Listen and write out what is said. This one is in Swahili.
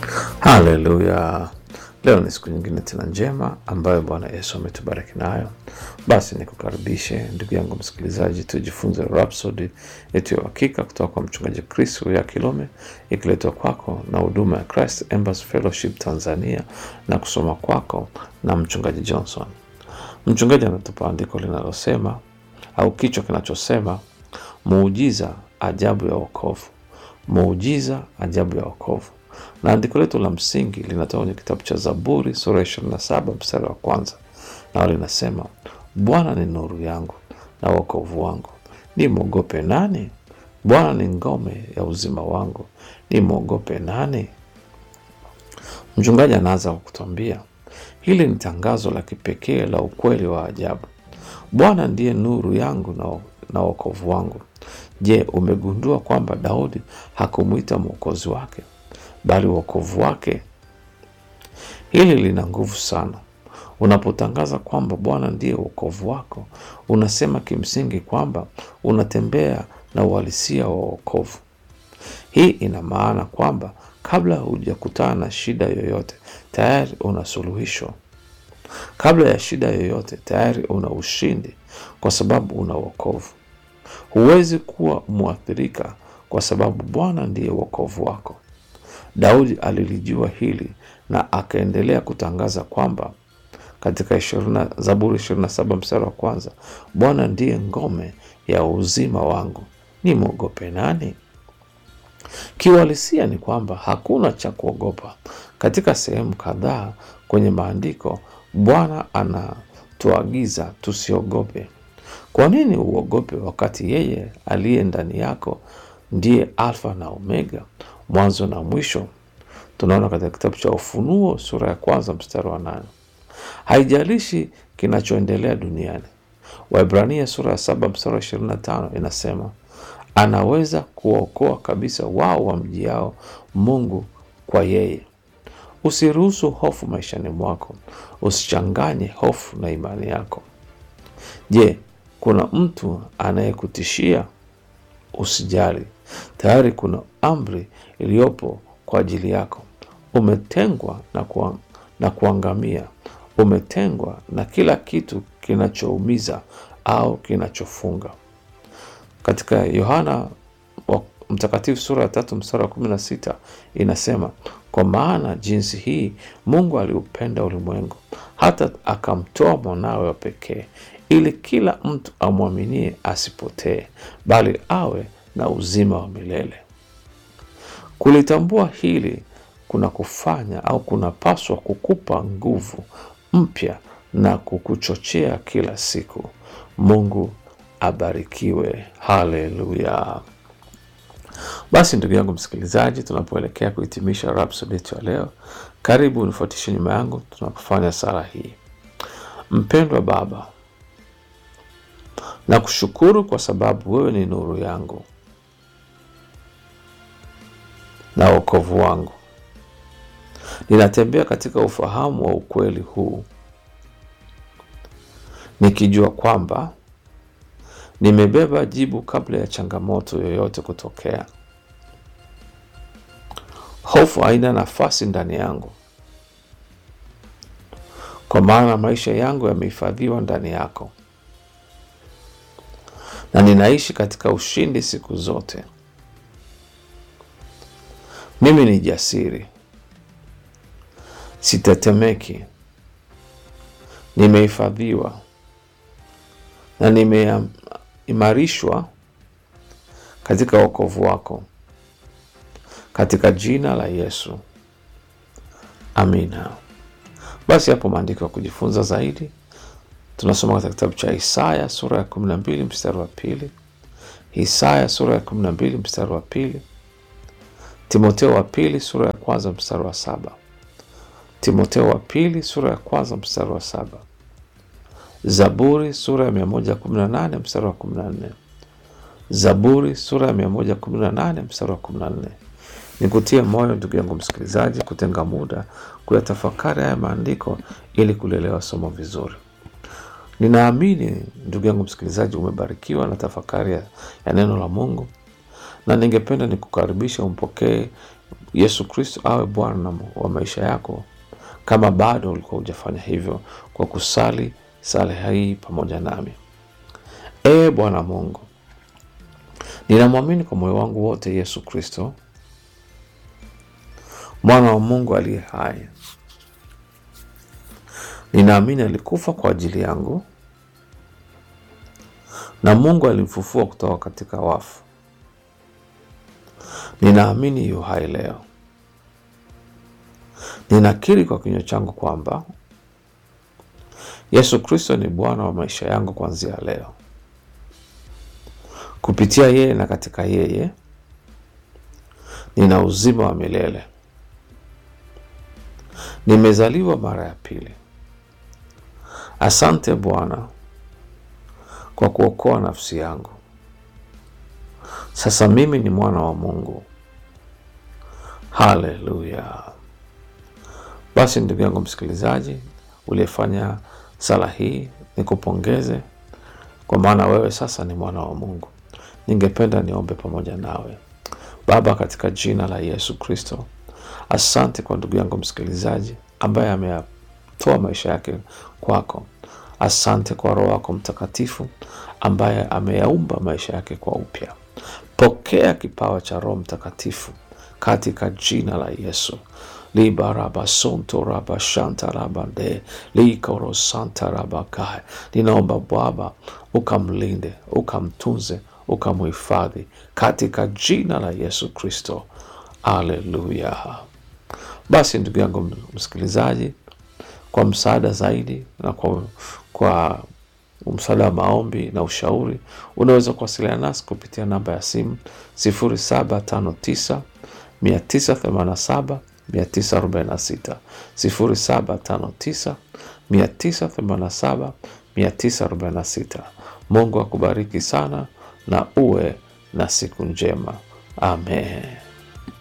Haleluya! Leo ni siku nyingine tena njema ambayo Bwana Yesu ametubariki nayo. Basi nikukaribishe ndugu yangu msikilizaji, tujifunze Rhapsody yetu ya uhakika kutoka kwa mchungaji Chris ya Kilome, ikiletwa kwako na huduma ya Christ Embassy Fellowship Tanzania na kusoma kwako na mchungaji Johnson. Mchungaji anatupa andiko linalosema au kichwa kinachosema muujiza ajabu ya wokovu, muujiza ajabu ya wokovu na andiko letu la msingi linatoka kwenye kitabu cha Zaburi sura ya ishirini na saba mstari wa kwanza nao linasema, Bwana ni nuru yangu na wokovu wangu, ni mwogope nani? Bwana ni ngome ya uzima wangu, ni mwogope nani? Mchungaji anaanza kwa kutuambia hili ni tangazo la kipekee la ukweli wa ajabu. Bwana ndiye nuru yangu na, na wokovu wangu. Je, umegundua kwamba Daudi hakumwita mwokozi wake bali wokovu wake? Hili lina nguvu sana. Unapotangaza kwamba Bwana ndiye wokovu wako, unasema kimsingi kwamba unatembea na uhalisia wa wokovu. Hii ina maana kwamba kabla hujakutana na shida yoyote, tayari una suluhisho. Kabla ya shida yoyote, tayari una ushindi, kwa sababu una wokovu. Huwezi kuwa mwathirika kwa sababu Bwana ndiye wokovu wako. Daudi alilijua hili na akaendelea kutangaza kwamba katika ishirina, Zaburi 27 mstari wa kwanza, Bwana ndiye ngome ya uzima wangu, ni mwogope nani? Kiuhalisia ni kwamba hakuna cha kuogopa. Katika sehemu kadhaa kwenye maandiko, Bwana anatuagiza tusiogope. Kwa nini uogope wakati yeye aliye ndani yako ndiye Alfa na Omega, mwanzo na mwisho? Tunaona katika kitabu cha Ufunuo sura ya kwanza mstari wa nane. Haijalishi kinachoendelea duniani. Waibrania sura ya saba mstari wa ishirini na tano inasema anaweza kuwaokoa kabisa wao wamjiao Mungu kwa yeye. Usiruhusu hofu maishani mwako, usichanganye hofu na imani yako. Je, kuna mtu anayekutishia? Usijali, tayari kuna amri iliyopo kwa ajili yako. Umetengwa na, kuang na kuangamia. Umetengwa na kila kitu kinachoumiza au kinachofunga. Katika Yohana Mtakatifu sura ya tatu mstari wa kumi na sita inasema, kwa maana jinsi hii Mungu aliupenda ulimwengu hata akamtoa mwanawe wa pekee, ili kila mtu amwaminie asipotee, bali awe na uzima wa milele. Kulitambua hili kuna kufanya au kunapaswa kukupa nguvu mpya na kukuchochea kila siku. Mungu abarikiwe. Haleluya! Basi ndugu yangu msikilizaji, tunapoelekea kuhitimisha Rhapsody yetu ya leo, karibu unifuatishe nyuma yangu tunapofanya sala hii. Mpendwa Baba, nakushukuru kwa sababu wewe ni nuru yangu na wokovu wangu. Ninatembea katika ufahamu wa ukweli huu, nikijua kwamba nimebeba jibu kabla ya changamoto yoyote kutokea. Hofu haina nafasi ndani yangu, kwa maana maisha yangu yamehifadhiwa ndani yako, na ninaishi katika ushindi siku zote. Mimi ni jasiri, sitetemeki, nimehifadhiwa na nimeimarishwa katika wokovu wako, katika jina la Yesu, amina. Basi hapo maandiko ya kujifunza zaidi tunasoma katika kitabu cha Isaya sura ya kumi na mbili mstari wa pili Isaya sura ya kumi na mbili mstari wa pili Timoteo wa pili sura ya kwanza mstari wa saba Timoteo wa pili sura ya kwanza mstari wa saba Zaburi sura ya mia moja kumi na nane mstari wa kumi na nne Zaburi sura ya mia moja kumi na nane mstari wa kumi na nne Nikutie moyo ndugu yangu msikilizaji, kutenga muda kuyatafakari haya maandiko ili kulelewa somo vizuri. Ninaamini ndugu yangu msikilizaji, umebarikiwa na tafakari ya, ya neno la Mungu, na ningependa nikukaribisha umpokee Yesu Kristo awe Bwana wa maisha yako, kama bado ulikuwa hujafanya hivyo, kwa kusali sala hii pamoja nami. Ee Bwana Mungu, ninamwamini kwa moyo wangu wote Yesu Kristo, mwana wa Mungu aliye hai. Ninaamini alikufa kwa ajili yangu na Mungu alimfufua kutoka katika wafu. Ninaamini yu hai leo. Ninakiri kwa kinywa changu kwamba Yesu Kristo ni Bwana wa maisha yangu kuanzia leo. Kupitia yeye na katika yeye nina uzima wa milele. Nimezaliwa mara ya pili. Asante Bwana kwa kuokoa nafsi yangu. Sasa mimi ni mwana wa Mungu. Haleluya! Basi ndugu yangu msikilizaji, uliyefanya sala hii, nikupongeze kwa maana wewe sasa ni mwana wa Mungu. Ningependa niombe pamoja nawe. Baba, katika jina la Yesu Kristo, asante kwa ndugu yangu msikilizaji ambaye ameyatoa maisha yake kwako. Asante kwa Roho wako Mtakatifu ambaye ameyaumba maisha yake kwa upya. Pokea kipawa cha Roho Mtakatifu katika jina la Yesu. libarabasontorabashantarabande likorosantarabakae ninaomba Baba ukamlinde, ukamtunze, ukamhifadhi katika jina la Yesu Kristo. Aleluya. Basi ndugu yangu msikilizaji, kwa msaada zaidi na kwa, kwa msaada wa maombi na ushauri unaweza kuwasiliana nasi kupitia namba ya simu 0759 987 946 0759 987 946. Mungu akubariki sana na uwe na siku njema. Amen.